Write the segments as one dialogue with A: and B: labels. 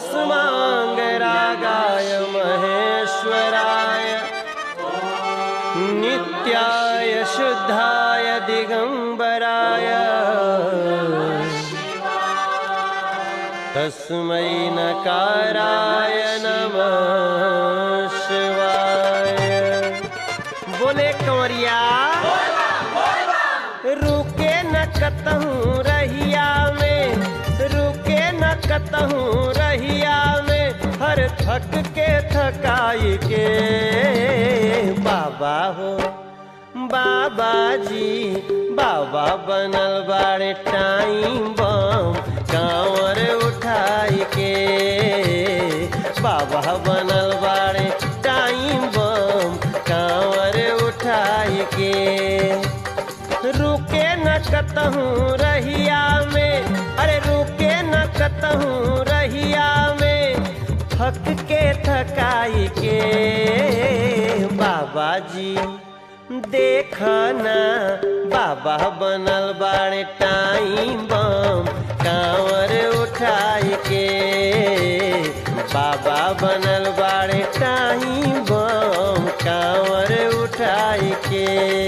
A: भस्माङ्गरागाय महेश्वराय नित्याय शुद्धाय दिगम्बराय तस्मै नकाराय नमः शिवाय बोले कंवरिया रुके न कतहूँ रहिया में रुके न कतहूँ रहिया में हर थक के थकाई के बाबा हो बाबा जी बाबा बनल बाड़े टाइम बम कांवर उठाई के बाबा बनल बाड़े टाइम बम कांवर उठाई के रुके न कतहूँ रहिया में अरे रुके न कतहूँ रहिया में थक के थकाई के बाबा जी देखना बाबा बनल बाड़े टाइम बम कांवर उठाई के बाबा बनल बाड़े टाइम बम कांवर उठाई के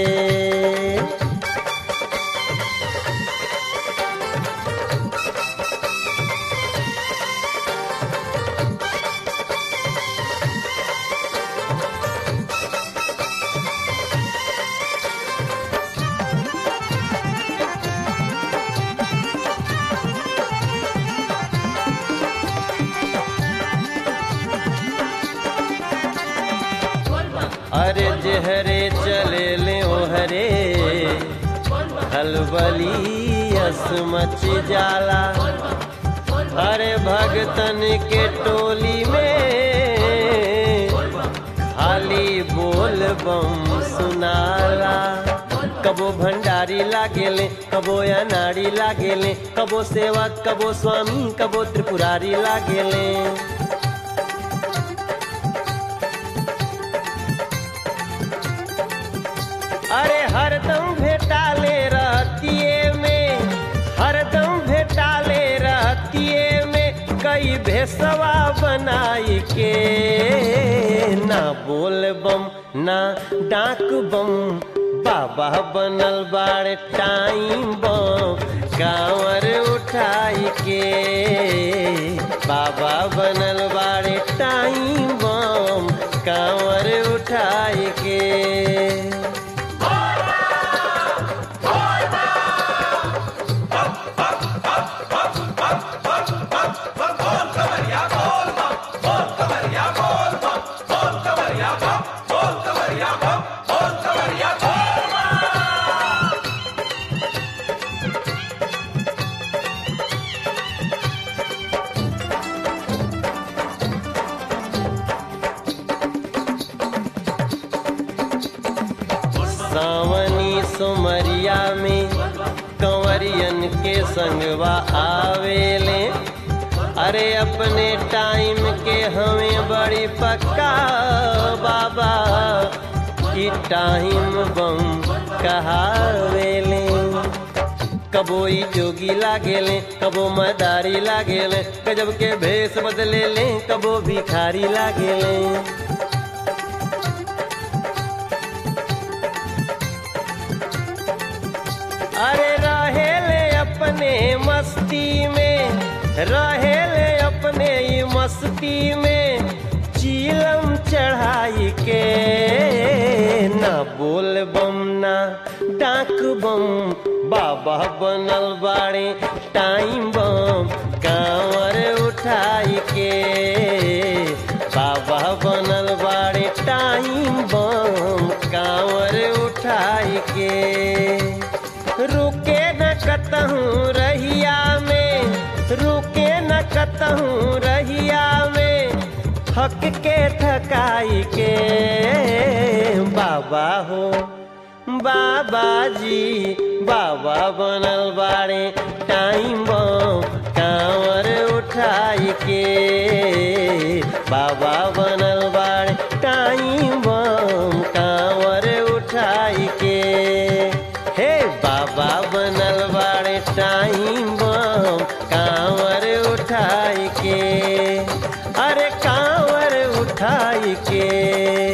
A: अरे जहरे चले ले ओ हरे हलबली मच जाला अरे भगतन के टोली में खाली बोल बम सुनाला कबो भंडारी लागेले कबो अनाड़ी लागेले कबो सेवक कबो स्वामी कबो त्रिपुरारी लागेले अरे हरदम भेटाले रहतिए में हरदम भेटाले रहतिए में कई भेसवा बनाई के ना बोल बम ना डाक बम बाबा बनल बाड़ टाइम बम कांवर उठाई के बाबा बनल बाड़ टाइम बम कांवर उठाई के सावनी सुमरिया में कंवरियन के संगवा आवेले अरे अपने टाइम के हमें बड़ी पक्का बाबा की टाइम बम कहावेले कबो ई जोगी लागेले कबो मदारी लागेले गजब के भेष बदले ले कबो भिखारी लागेले अरे रहेले अपने मस्ती में रहेले अपने ही मस्ती में चीलम चढ़ाई के ना बोल बम ना डाक बम बाबा बनल बाड़े टाइम बम कांवर उठाई के बाबा बनल बाड़े टाइम बम कांवर उठाई के रुके न कतहूँ रहिया में रुके न कतहूँ रहिया में थक के थकाई के बाबा हो बाबा जी बाबा बनल बाड़े टाइम बम कांवर उठाई के बाबा बनल बाड़े टाइम बम कांवर उठाई के हे बाबा बनल बाड़े टाइम बम कांवर उठाई के अरे कांवर उठाई के